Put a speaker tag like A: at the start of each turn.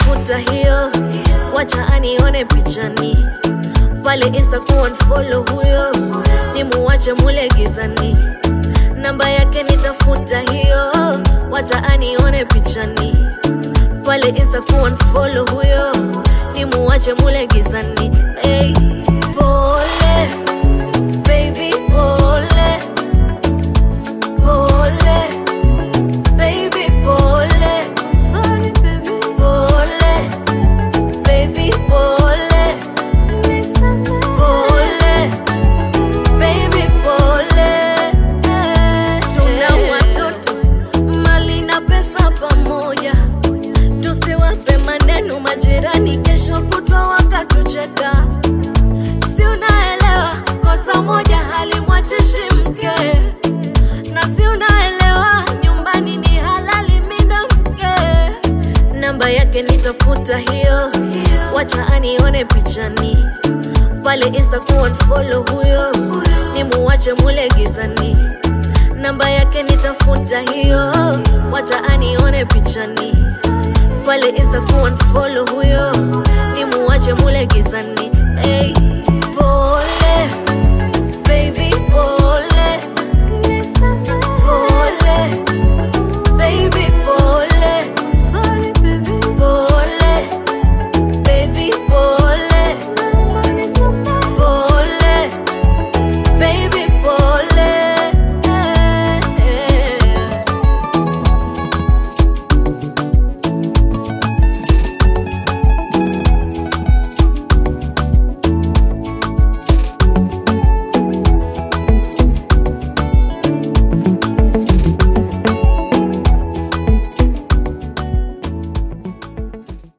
A: nitafuta hiyo, wacha anione pichani pale Insta kuunfollow huyo, nimuache mule gizani. Namba yake nitafuta hiyo, wacha anione pichani pale Insta kuunfollow huyo, nimuache mule gizani. Hey, pole baby, pole pole baby, pole. Sorry baby, pole baby, pole pole baby, pole. Tuna watoto mali na pesa pamoja, tusiwape maneno majirani, kesho kutwa wakatucheka. Si unaelewa kosa moja halimwachishi mke, na si unaelewa nyumbani ni halali mina mke. Namba yake nitafuta hiyo, wacha anione pichani pale Insta kuunfollow huyo, nimuache mule gizani. Namba yake nitafuta hiyo, wacha anione pichani pale Insta kuunfollow huyo, nimuache mule gizani.